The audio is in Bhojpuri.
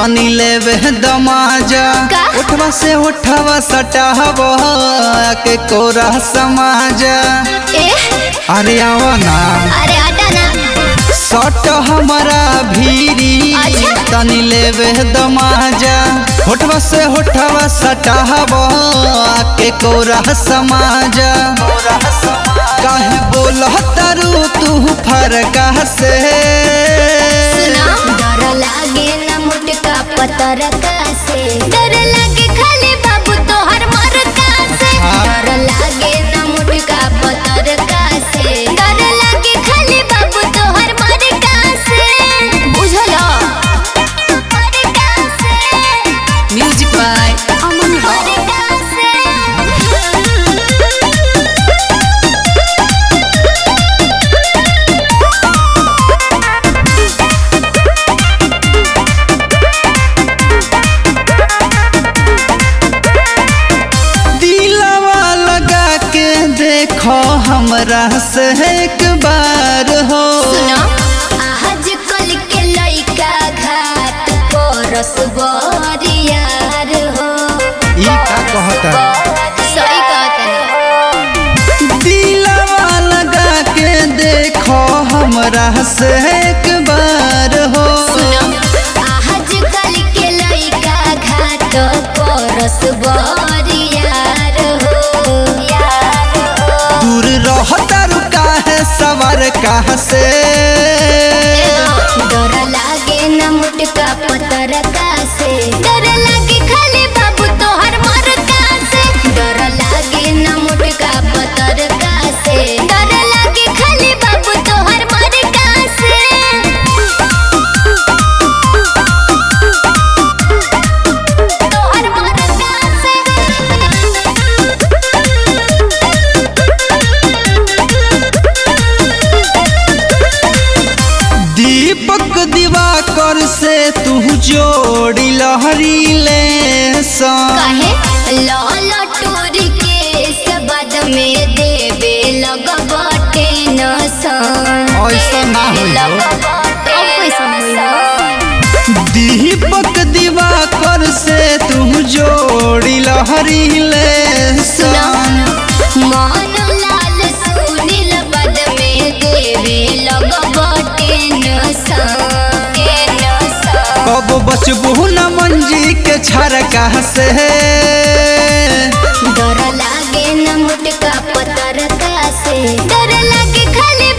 तनी लेवे दमाजा का? उठवा से उठवा सटाव के कोरा समाजा ए अरे आवा ना अरे हटा ना सट हमारा भीरी अच्छा। तनी लेवे दमाजा होठवा से होठवा सटाव के कोरा समाजा काहे बोलह तारू तू फरका से सुना डर लागे ना मुटका पतर से डर लागे खाली बाबू तोहर मर से हाँ। डर लागे ना मुटका पतर से डर लागे खाली बाबू तोहर मर से बुझलो Music by Aman Rock. दिलवा लगा के देखो हमरा से एक बार हो सुनो आज कल के लइका घाट परस बरियार हो ई का कहता सही कहतनी दिलवा लगा के देखो हमरा से एक बार हो सुनो आज कल के लइका घाट परस बरियार हो दूर रहता रुका है सवार कहाँ से डर लागे न मुटका पतर से डर लागे खाली बाबू तोहर मर से डर लागे न मुटका पतर से डर लागे खाली बाबू तोहर मर से तोहर मर दीपक दिवाकर से तू जोड़ी लहरी ले सा काहे लाल टूर के सबद में देवे लगबटे नसन ऐसा ना होई हो। दीपक दिवाकर से तू जोड़ी लहरी ले सा मान लाल सुनील बद में देवे लगबटे नसन कब बचबू न मंजी के छरका से डर लागे न मुटका पतर से डर लागे खाली